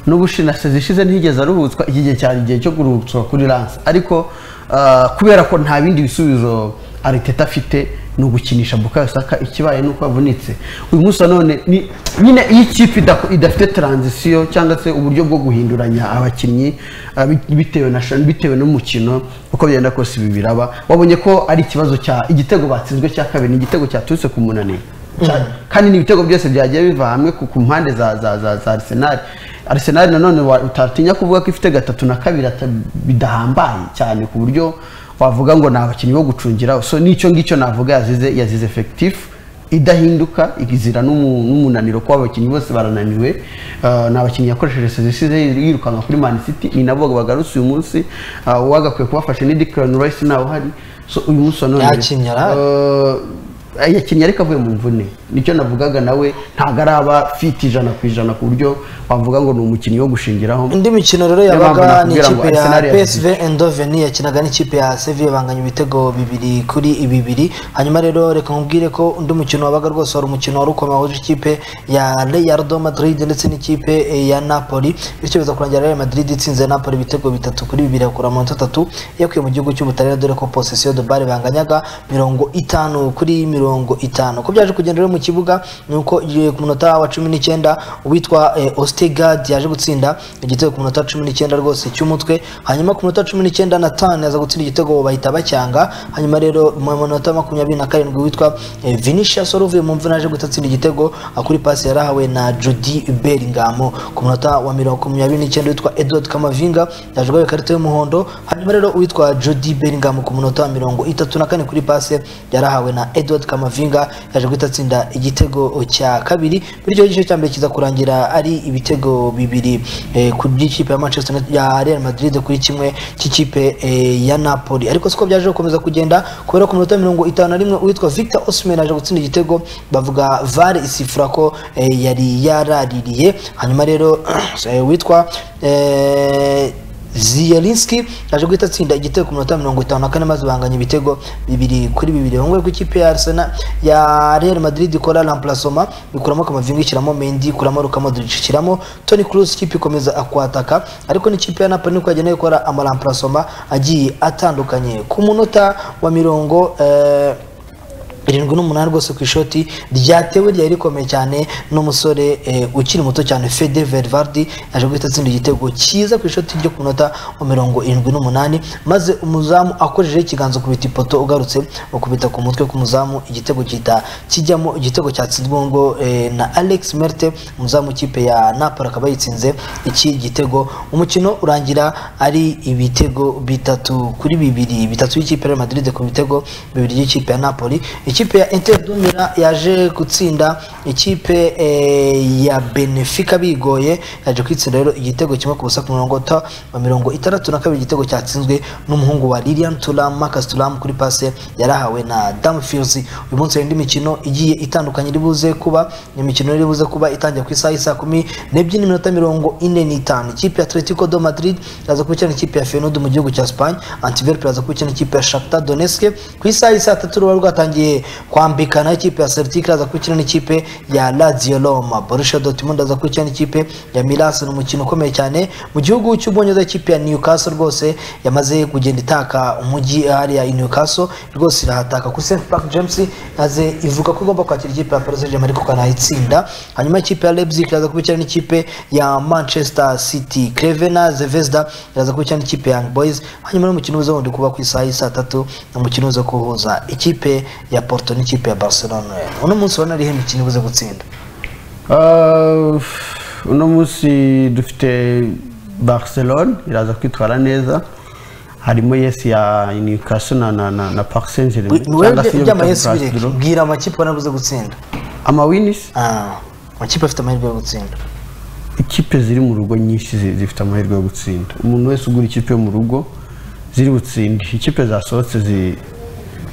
n'ubushina zishize ntiyigeze aruhutswa iki gihe cyari igihe cyo kuruhutswa kuri lance ariko eh, kubera ko nta bindi bisubizo ariteta afite ni ugukinisha bukayo saka ikibaye ni uko avunitse uyu munsi wa none ni- nyine iyo ikipe idako- idafite taranzisiyo cyangwa se uburyo bwo guhinduranya abakinnyi ah, bi- bitewe na sha- bitewe n'umukino uko byenda kose ibi biraba wabonye ko ari ikibazo cya igitego batsinzwe cya kabiri ni igitego cyaturutse ku munaniro Cyane. kandi ni ibitego byose byagiye biva hamwe ku ku mpande za za za za arsenal arsenal nanone wa- utatinya kuvuga ko ifite gatatu na kabiri ata- bidahambaye cyane ku buryo wavuga ngo ni abakinnyi bo gucungira so n'icyo ngicyo navuga yazize yazize efekitifu idahinduka igizira n'umu- n'umunaniro kuba abakinnyi bose barananiwe Eh, ni abakinnyi yakoresheje sezisize yirukanka kuri man city ni nabo bagarutse uyu munsi Ah, uwagakwiye kubafasha ni declan rice ntawe uhari so uyu munsi wa none Yakinnye arahari. Eh, yakinnye ariko avuye mu mvune nicyo navugaga nawe ntabwo araba fiti ijana ku ijana ku buryo wavuga ngo ni umukinnyi wo gushingiraho indi mikino rero Niyo mpamvu yabaga ni nakubwira ngo ikipe ya Arsenal yazize. psv endoveni yakinaga n'ikipe ya sevi banganya ibitego bibiri kuri bibiri hanyuma rero reka nkubwire ko undi mukino wabaga rwose wari umukino wari ukomeye wahuje ikipe ya real do madrid ndetse n'ikipe eh, ya napoli bityo biza kurangira real madrid itsinze napoli ibitego bitatu kuri bibiri yakura amanota atatu yakuye mu gihugu cy'ubutaliyani dore ko posesiyo de bare banganyaga mirongo itanu kuri mirongo itanu uko byaje kugenda rero mu kibuga ni uko eh, ku munota wa cumi n'icyenda uwitwa eh, ostegard yaje gutsinda igitego ku munota wa cumi n'icyenda rwose cy'umutwe hanyuma ku munota wa cumi n'icyenda natani aza gutsinda igitego bahita bacyanga hanyuma rero mu munota wa makumyabiri na karindwi witwa eh, vinicius wari uvuye mu mvune aje gutatsinda igitego ah, kuri pasi yarahawe na judi belingamo ku munota wa mirongo makumyabiri n'icyenda witwa edward kamavinga yaje guhabwa ikarita y'umuhondo hanyuma rero uwitwa judi belingamo ku munota wa mirongo itatu na kane kuri pasi yarahawe na edward kamavinga yaje guhita atsinda igitego cya kabiri bityo igice cya mbere kiza kurangira ari ibitego bibiri eh, ku by'ikipe ya manchester United- ya real madrid kuri kimwe cy'ikipe eh, ya napoli ariko siko byaje gukomeza kugenda kubera ku minota mirongo itanu na rimwe uwitwa victor osman aje gutsinda igitego bavuga vare isifura ko eh, yari yaraririye hanyuma rero eh, uwitwa eh, Zielinski aje guhita atsinda igitego ku minota mirongo itanu na kane maze banganya ibitego bibiri kuri bibiri ahongaho ku ikipe ya Arsenal ya Real Madrid ikora remplacement bikuramo Kamavinga ishyiramo Mendy ikuramo Luka Modric ishyiramo Toni Kroos ikipe ikomeza akwataka ariko n'ikipe ya Napoli niko yagenewe gukora ama remplacement agiye atandukanye ku munota wa mirongo eh, irindwi n'umunani rwose ku ishoti ryatewe ryari rikomeye cyane n'umusore eh, ukiri muto cyane fede verivardi yaje guhita atsinda igitego cyiza ku ishoti ryo ku minota wa mirongo irindwi n'umunani maze umuzamu akojeje ikiganza kubita ipoto ugarutse ukubita ku mutwe k'umuzamu igitego gihita kijyamo igitego cyatsinzwe ngo eh, na alex merte umuzamu w'ikipe ya napoli akaba yitsinze iki gitego umukino urangira ari ibitego bitatu kuri bibiri bitatu y'ikipe ya Real Madrid ku bitego bibiri y'ikipe ya Napoli ikipe ya Inter Dumira yaje gutsinda ikipe eh, ya Benfica bigoye yaje kwitsinda rero igitego kimwe ku busa ku murongo ta wa mirongo itandatu na kabiri igitego cyatsinzwe n'umuhungu wa Lilian Thuram Marcus Thuram kuri pase yarahawe na Dumfries uyu munsi hari indi mikino igiye itandukanye iri buze kuba ni imikino iri buze kuba itangiye ku isaha y'isa kumi n'ebyiri n'iminota mirongo ine n'itanu ikipe ya Atletico do Madrid iraza kubikina ikipe ya Feyenoord mu gihugu cya Spain Antwerp iraza kubikina ikipe ya Shakhtar Donetsk ku isaha y'isa tatu ruba rwatangiye kwambikana ikipe ya Celtic iraza kubikina n'ikipe ya Lazio Roma Borussia Dortmund iraza kubikina n'ikipe ya Milan ni umukino ukomeye cyane mu gihugu cy'Ubwongereza ikipe ya Newcastle rwose yamaze kugenda itaka umujyi hariya i Newcastle rwose irahataka kuri St Park James maze ivuga ko igomba kwakira ikipe ya Paris Saint-Germain ariko ikanayitsinda hanyuma ikipe ya Leipzig iraza kubikina n'ikipe ya Manchester City Crevena Zvezda iraza kubikina n'ikipe ya Young Boys hanyuma n'umukino uza wundi kuba ku isaha y'i saa tatu umukino uza kuhuza ikipe ya Porto n'ikipe ya Barcelona uno munsi ubona ariho imikino ibuze gutsinda Ah, uno munsi dufite barcelone iraza kwitwara neza harimo yesi ya newcastle na, na, na, na park saint germain ni wowe by'amayesi bireke bwira amakipe ubona abuze gutsinda amawinis Ah, amakipe afite amahirwe yo gutsinda ikipe ziri mu rugo nyinshi zi- zifite amahirwe yo gutsinda umuntu wese ugura ikipe yo mu rugo ziri butsinde ikipe zasohotse zi-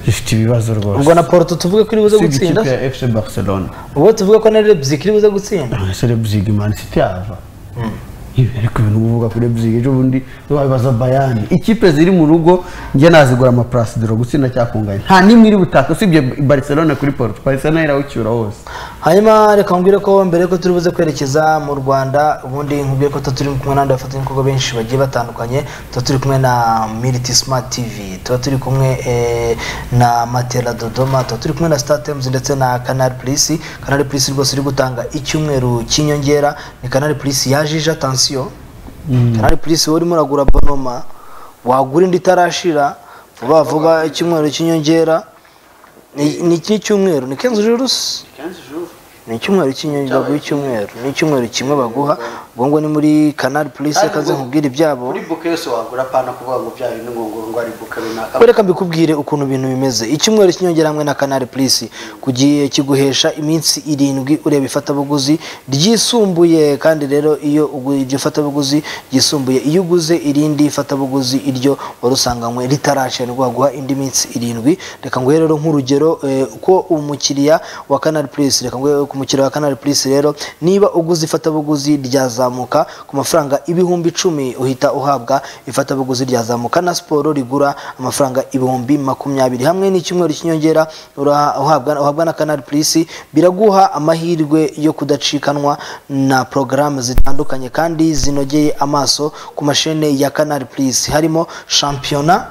zifite ibibazo rwose ubwo na Porto tuvuge ko iri buze Usibye gutsinda ikipe ya fc barcelona ubwo tuvuge ko na Leipzig iri buze gutsinda serebzig man city yava ariko ibintu uvuga kuri bzig ejo bundi wabibaza bayani ikipe ziri mu rugo njye nazigura amaplasi dore gutsinda cyakungaye nta n'imwe iri butaka usibye barcelona kuri porto barcelona irawucyura wose hanyuma reka nkubwire ko mbere yuko turi buze kwerekeza mu rwanda ubundi nkubwire ko tuba turi kumwe n'abandi bafatanyabikorwa benshi bagiye batandukanye tuba turi kumwe na miriti smart tv tuba turi kumwe eh, na matela dodoma tuba turi kumwe na star times ndetse na canal plus canal plus rwose iri gutanga icyumweru cy'inyongera ni canal plus yajije atansiyo canal plus wowe urimo uragura bonoma wagura indi itarashira vuba vuba icyumweru cy'inyongera ni ni iki cyumweru ni kenzo jurusi ni icyumweru cy'inyongera baguha icyumweru ni icyumweru kimwe baguha ubwo ngo ni muri canal plus kaze nkubwire ibyabo muri buke yose wagura apana kuvuga ngo bya bintu ngo ngo ari buke runaka reka mbikubwire ukuntu ibintu bimeze icyumweru cy'inyongera hamwe na canal plus kugiye kiguhesha iminsi irindwi ureba ifatabuguzi ryisumbuye kandi rero iyo ugu- iryo fatabuguzi ryisumbuye iyo uguze irindi fatabuguzi iryo wari usanganywe ritarashe nibwo baguha indi minsi irindwi reka nguhe rero nk'urugero eh, ko umukiriya wa canal plus reka nguhe ku mukiriya wa canal plus rero niba uguze ifatabuguzi ryazamuka ku mafaranga ibihumbi icumi uhita uhabwa ifatabuguzi ryazamuka na siporo rigura amafaranga ibihumbi makumyabiri hamwe n'icyumweru cy'inyongera ura- uhabwa uhabwa na canal plus biraguha amahirwe yo kudacikanwa na porogaramu zitandukanye kandi zinogeye amaso ku mashene ya canal plus harimo shampiyona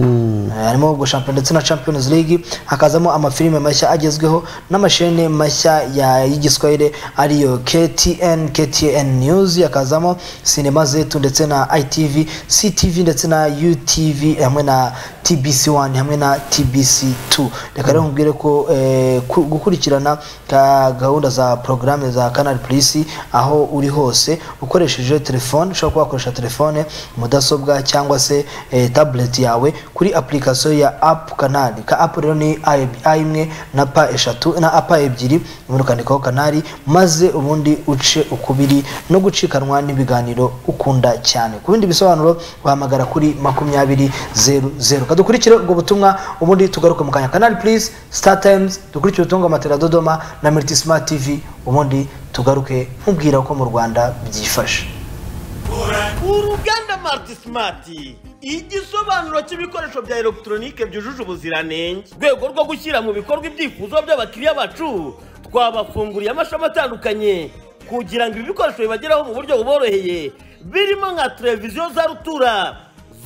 Eh, harimo ubwo shampiyona ndetse na champions league hakazamo amafilime mashya agezweho n'amashene mashya ya y'igiswahili ariyo ktn ktn news hakazamo sinema zetu ndetse na itv ctv ndetse na utv hamwe na tbc 1 hamwe na tbc 2 reka rero nkubwire ko eh, ku- gukurikirana ka gahunda za porogaramu za canal plus aho uri hose ukoresheje telefone ushobora kuba wakoresha telefone mudasobwa cyangwa se eh, tablet yawe kuri application ya app canal ka app rero ni a imwe na pa eshatu na apa ebyiri ubundi ukandikaho canal maze ubundi uce ukubiri no gucikanwa n'ibiganiro ukunda cyane ku bindi bisobanuro wahamagara kuri makumyabiri zeru zeru kadukurikire ubwo butumwa ubundi tugaruke mu kanya canal please star times dukurikire ubutumwa bwa matera dodoma na miriti smart tv ubundi tugaruke nkubwira uko mu rwanda byifashe uruganda mariti simati igisobanuro cy'ibikoresho bya elegitoronike byujuje ubuziranenge mu rwego rwo gushyira mu bikorwa ibyifuzo by'abakiriya bacu twabafunguriye amashami atandukanye kugira ngo ibi bikoresho bibageraho mu buryo buboroheye birimo nka televiziyo za rutura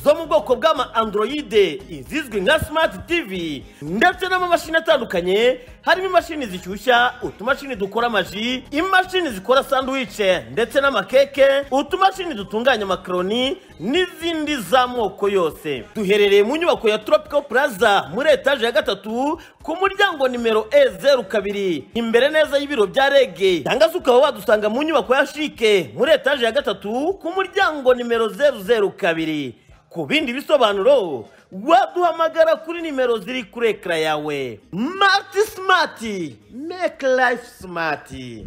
zo mu bwoko bw'ama androide izizwi nka smart tv ndetse n'amamashini atandukanye harimo imashini zishyushya utumashini dukora amaji imashini zikora sanduwice ndetse n'amakeke utumashini dutunganya amakaroni n'izindi z'amoko yose duherereye mu nyubako ya tropical plaza muri etaje ya gatatu ku muryango nimero e zeru kabiri imbere neza y'ibiro bya rege cyangwa se ukaba wadusanga mu nyubako ya shike muri etaje ya gatatu ku muryango nimero zeru zeru kabiri ku bindi bisobanuro waduhamagara kuri nimero ziri kuri ekara yawe mati simati meke life simati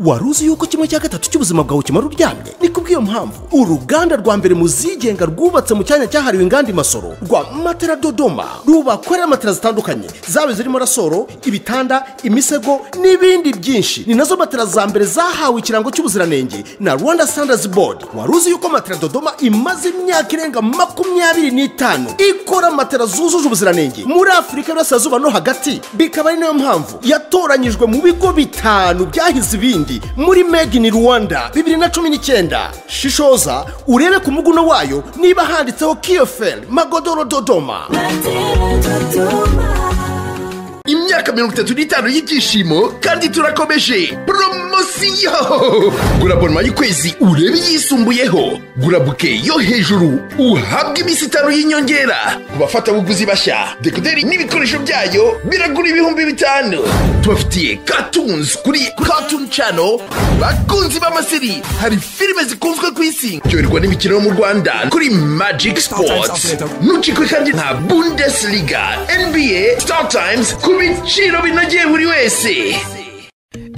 wari uzi yuko kimwe cya gatatu cy'ubuzima bwawe kimara uryamye ni kubw'iyo mpamvu uruganda rwa mbere mu zigenga rwubatse mu cyanya cyahariwe inganda imasoro rwa matera dodoma rubakorera matera zitandukanye zaba zirimo rasoro ibitanda imisego n'ibindi byinshi ni nazo matera za mbere zahawe ikirango cy'ubuziranenge na rwanda standards board wari uzi yuko matera dodoma imaze imyaka irenga makumyabiri n'itanu ikora matera zujuje ubuziranenge muri afurika y'uburasirazuba no hagati bikaba ari nayo mpamvu yatoranyijwe mu bigo bitanu byahize ibindi ibindi muri made in rwanda bibiri na cumi n'icyenda shishoza urebe ku muguno wayo niba handitseho kiyoferi magodoro dodoma imyaka mirongo itatu n'itanu y'ibyishimo kandi turakomeje poromosiyo gura bonoma y'ukwezi urebe iyisumbuyeho gura buke yo hejuru uhabwe iminsi itanu y'inyongera ku bafatabuguzi bashya dekoderi n'ibikoresho byayo biragura ibihumbi bitanu tubafitiye katunzi kuri katuni cano bakunzi b'amasiri hari filime zikunzwe ku isi byoherwa n'imikino yo mu rwanda kuri magiki sipoti ntucikwe kandi nta bundesliga nba startimes ku biciro binogeye buri wese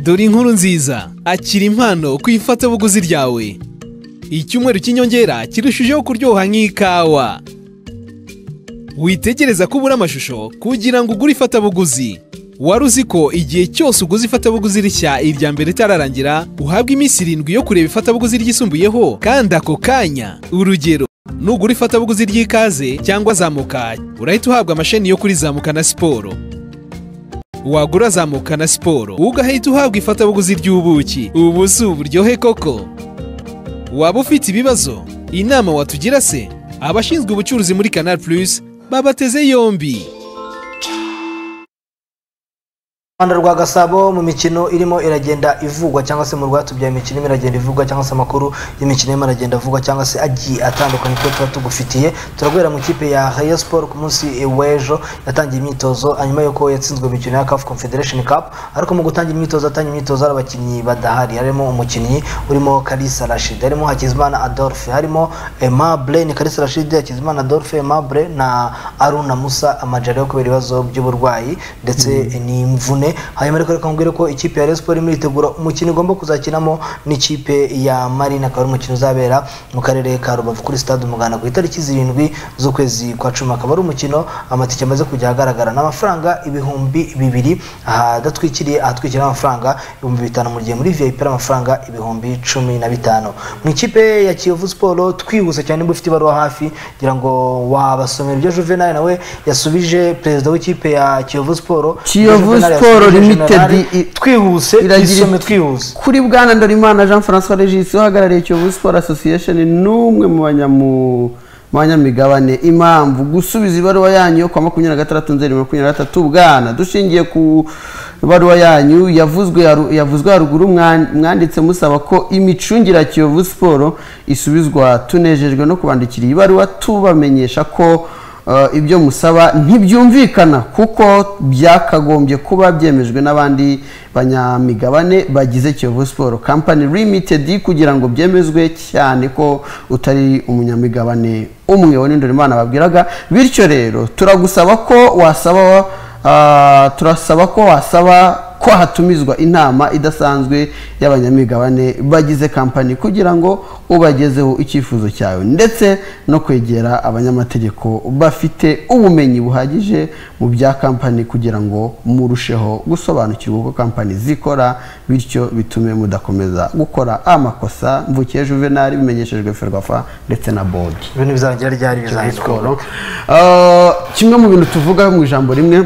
dore inkuru nziza akira impano ku ifatabuguzi ryawe icyumweru cy'inyongera kirushijeho kuryoha nk'ikawa witegereza ko ubura amashusho kugira ngo ugure ifatabuguzi wari uzi ko igihe cyose uguze ifatabuguzi rishya irya mbere itararangira uhabwa iminsi irindwi yo kureba ifatabuguzi ryisumbuyeho kandi ako kanya urugero nugura ifatabuguzi ry'ikaze cyangwa zamuka urahita uhabwa amasheni yo kuri zamuka na siporo wagura zamuka na siporo ugahita uhabwa ifatabuguzi ry'ubuki ubu si uburyohe koko waba ufite ibibazo inama watugira se abashinzwe ubucuruzi muri canal plus babateze yombi rwanda rwa gasabo mu mikino irimo iragenda ivugwa cyangwa se mu rwatubyaye imikino irimo iragenda ivugwa cyangwa se amakuru y'imikino irimo iragenda avugwa cyangwa se agiye atandukanye twe tuba tugufitiye turaguhera mu ikipe ya Rayon Sport ku munsi w'ejo yatangiye imyitozo hanyuma yuko yatsinzwe imikino ya CAF Confederation Cup ariko mu gutangira imyitozo atangira imyitozo hari abakinnyi badahari harimo umukinnyi urimo Kalisa Rashid harimo Hakizimana Adolphe harimo Aimable ni Kalisa Rashid Hakizimana Adolphe Aimable na Aruna Musa Amajari yo kubera ibibazo by'uburwayi ndetse n'imvune hanyuma ariko reka nkubwire ko ikipe ya Rayon Sport irimo iritegura umukino igomba kuzakinamo n'ikipe ya Marina akaba ari umukino uzabera mu karere ka Rubavu kuri stade Umuganda ku itariki zirindwi z'ukwezi kwa cumi akaba ari umukino amatike amaze kujya ahagaragara ni amafaranga ibihumbi bibiri ahadatwikiriye ahatwikiriye amafaranga ibihumbi bitanu mu gihe muri VIP ari amafaranga ibihumbi cumi na bitanu mu ikipe ya Kiyovu Sport twihuse cyane niba ufite ibaruwa hafi kugira ngo wabasomera ibyo Juvenal nawe yasubije perezida w'ikipe ya Kiyovu Sport Kiyovu Juvenal Sport Sport Limited i- twihuse iragira isome iti- twihuse kuri bwana ndorimana jean francois regis uhagarariye kiyovu sport association n'umwe mu banyamu- mu banyamigabane impamvu gusubiza ibaruwa yanyu yo ku wa makumyabiri na gatandatu nzeri makumyabiri na gatatu bwana dushingiye ku ibaruwa yanyu yavuzwe haru- yavuzwe haruguru mwan- mwanditse musaba ko imicungire ya kiyovu siporo isubizwa tunejejwe no kubandikira iyi baruwa tubamenyesha ko Uh, ibyo musaba ntibyumvikana kuko byakagombye kuba byemejwe n'abandi banyamigabane bagize kiyovu siporo kampani limitedi kugira ngo byemezwe cyane ko utari umunyamigabane umwe wa imana babwiraga bityo rero turagusaba ko wasaba uh, turasaba ko wasaba ko hatumizwa inama idasanzwe y'abanyamigabane bagize kampani kugira ngo ubagezeho icyifuzo cyawe ndetse no kwegera abanyamategeko bafite ubumenyi buhagije mu bya kampani kugira ngo murusheho gusobanukirwa uko kampani zikora bityo bitume mudakomeza gukora amakosa mvukiye juvenali bimenyeshejwe ferwafa ndetse na bodi ibintu bizarangira ryari bizahita siporo kimwe mu bintu tuvuga mu ijambo rimwe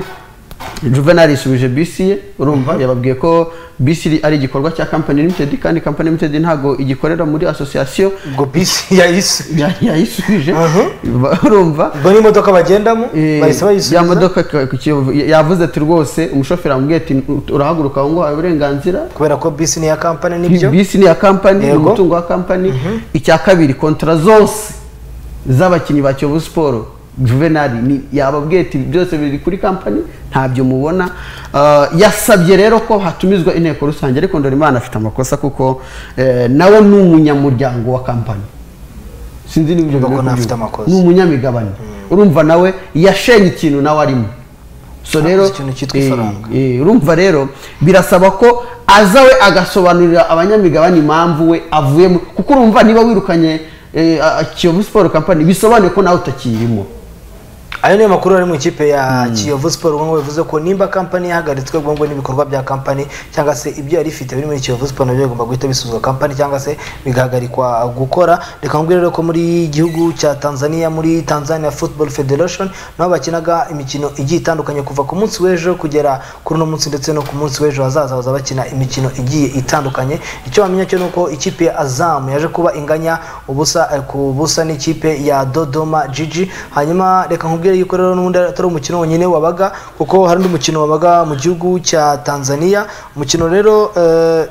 juvenal isubije bisi ye urumva yababwiye ko bisi ari igikorwa cya kampani limitedi kandi kampani limitedi ntabwo igikorera muri asosiyasiyo ubwo bisi yayisubije ya- yayisubije Aha. ba- urumva ubwo n'imodoka bagendamo Eh, bahise ya bayisubiza modoka ka- ku Kiyovu, ya- yavuze ati rwose umushoferi amubwiye ati "Ut- urahaguruka aho ngo wawe uburenganzira kubera ko bisi ni iya kampani nibyo bisi ni iya kampani ni Yego. umutungo wa kampani icya kabiri kontra zose z'abakinnyi ba kiyovu siporo juvenali ni- yababwiye ati byose biri kuri kampani ntabyo mubona Ah, yasabye rero ko hatumizwa inteko rusange ariko ndorimana afite amakosa kuko eh, nawe ni umunyamuryango wa kampani sinzi niba ibyo Ubwo biri nafite kubyumva. amakosa. ni umunyamigabane urumva nawe yashenye ikintu nawe arimo so rero ikintu cyitwa eh, ifaranga. eh, urumva rero birasaba ko aza we agasobanurira abanyamigabane impamvu we avuyemo kuko urumva niba wirukanye eh, a- a- kiyovu siporo kampani bisobanuye ko nawe utakirimo ayo niyo makuru ari mu ikipe ya kiyovu siporo ubwo ngubwo bivuze ko nimba kampani yahagaritswe ubwo ngubwo n'ibikorwa bya kampani cyangwa se ibyo yari ifite biri muri kiyovu siporo nabyo bigomba guhita bisuzwa kampani cyangwa se bigahagarikwa gukora reka nkubwire rero ko muri gihugu cya tanzania muri tanzania football federation naho bakinaga imikino igiye itandukanye kuva ku munsi w'ejo kugera kuri uno munsi ndetse no ku munsi w'ejo hazaza baza bakina imikino igiye itandukanye icyo wamenya cyo ni uko ikipe ya azamu yaje kuba inganya ubusa eh, ku busa n'ikipe ya dodoma jiji hanyuma reka nkubwire yuko rero n'ubundi atari umukino wonyine wabaga kuko hari undi mukino wabaga mu gihugu cya tanzania umukino rero eh,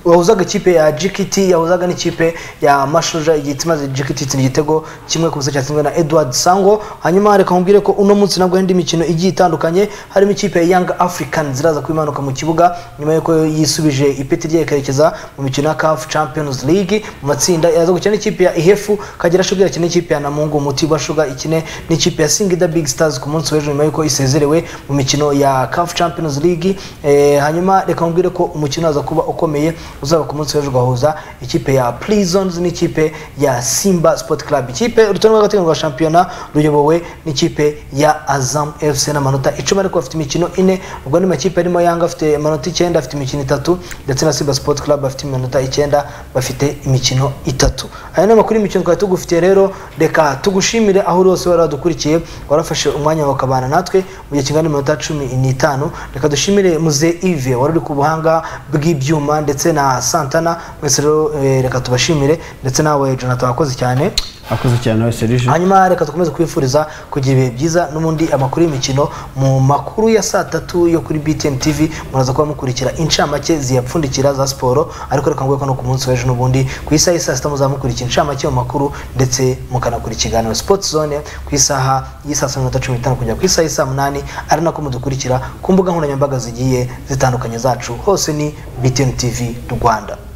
wahuzaga ikipe ya GKT yahuzaga n'ikipe ya Mashuja igihita imaze GKT itsinda igitego kimwe ku busa cyatsinzwe na Edward Sango hanyuma reka nkubwire ko uno munsi nabwo hari indi mikino igiye itandukanye harimo ikipe ya Young Africans iraza kuba imanuka mu kibuga nyuma y'uko yisubije ipeti rye ikerekeza mu mikino ya CAF Champions League mu matsinda yaza gukina n'ikipe ya Ihefu Kagera Sugar ikine n'ikipe ya Namungu Mutibwa Sugar ikine n'ikipe ya Singida Big Stars ku munsi w'ejo nyuma y'uko isezerewe mu mikino ya CAF Champions League eh, hanyuma reka nkubwire ko umukino uza kuba ukomeye uzaba ku munsi w'ejo ugahuza ikipe ya Prisons n'ikipe ya Simba Sport Club ikipe urutonde rw'agateganyo rwa shampiyona ruyobowe n'ikipe ya Azam FC n'amanota icumi ariko bafite imikino ine ubwo ni makipe arimo Yanga afite amanota icyenda afite imikino itatu ndetse na Simba Sport Club bafite iminota icyenda bafite imikino itatu aya ni amakuru y'imikino twari tugufitiye rero reka tugushimire aho uri hose wari wadukurikiye warafashe umwanya wawe ukabana natwe mu gihe kingana n'iminota cumi n'itanu reka dushimire muze ive wari uri ku buhanga bw'ibyuma ndetse na santana mwese rero eh, reka tubashimire ndetse nawe jonathan wakoze cyane akoze cyane nawe serije hanyuma reka dukomeze kwifuriza kugira ibihe byiza n'ubundi amakuru y'imikino mu makuru ya saa tatu yo kuri btn tv muraza kuba mukurikira incamake ziyapfundikira za siporo ariko reka nguhe ko no ku munsi w'ejo n'ubundi ku isaha y'i saa sita muzamukurikira incamake mu makuru ndetse mukanakurikira ikiganiro sports zone ku isaha y'i saa sita n'iminota cumi n'itanu kugera ku isaha y'i saa munani ari nako mudukurikira ku mbuga nkoranyambaga zigiye zitandukanye zacu hose ni btn tv rwanda